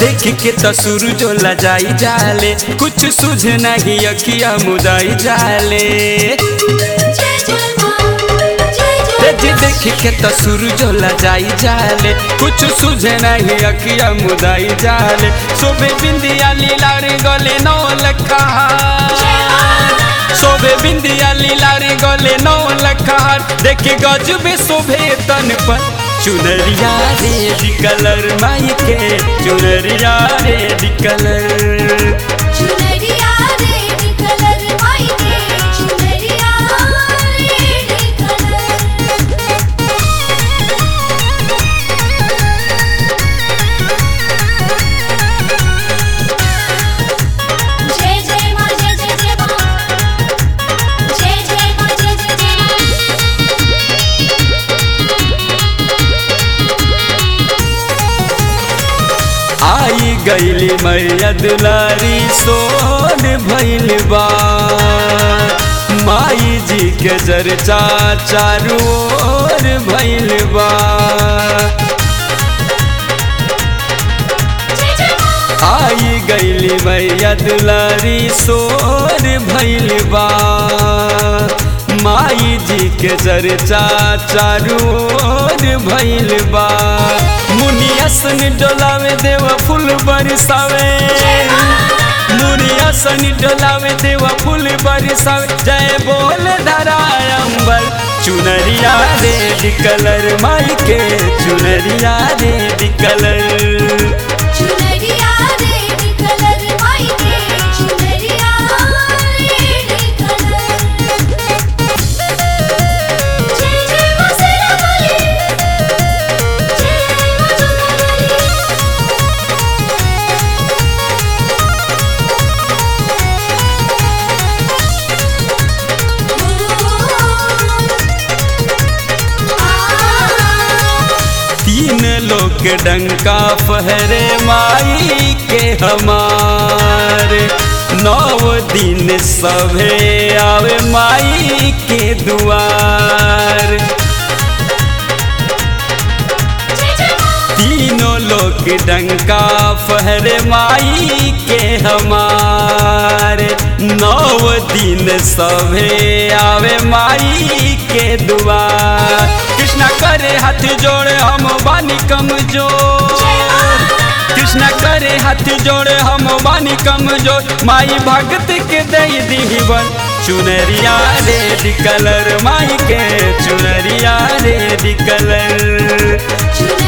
देख के तो सूरजो लजाई जाले कुछ सुझ नहीं अखिया मुदाई जाले जय जय मां जय जय तेज देख के तो सूरजो लजाई जाले कुछ सुझ नहीं अखिया मुदाई जाले शोभे बिंदिया लीला रे गले नौ लखा शोभे बिंदिया लीला रे गले नौ लखार देखे गजबे शोभे तन पर चुनरिया रेड कलर माई के चुनरिया रेड कलर चुनरिया रेड कलर माई के चुनरिया रेड कलर जय जय मां जय जय जय मां जय जय मां जय जय जय मां आई गईली मैया दुलारी सोन भइल बा माई जी के चर्चा चारू ओर भइल बा जय जय मां आई गईली मैया दुलारी सोर भइल बा माई जी के चर्चा चारू ओर भइल बा मुनियासन डोलावे देवा फूल बरसावे मुनियासन डोलावे देवा फूल बरसावे जय बोल धरा अंबर चुनरिया रेड कलर माई के चुनरिया रेड कलर चुनरिया रेड कलर माई के चुनरिया रेड कलर जय जय मां सेरा वाली जय मां जोगा वाली तीन लोग डंका फहरे माई के हमारे नौ दिन सभे आवे माई के दुआर जय जय मां तीनों लोग डंका फहरे माई के हमारे नौ दिन सभे आवे माई के दुआर कृष्णा करे हाथ जोड़े हम बानी कमजोर कृष्णा करे हाथ जोड़े हम बानी कमजोर माई भगत के दई दीवन चुनरिया रेड कलर माई के चुनरिया रेड कलर चुनरिया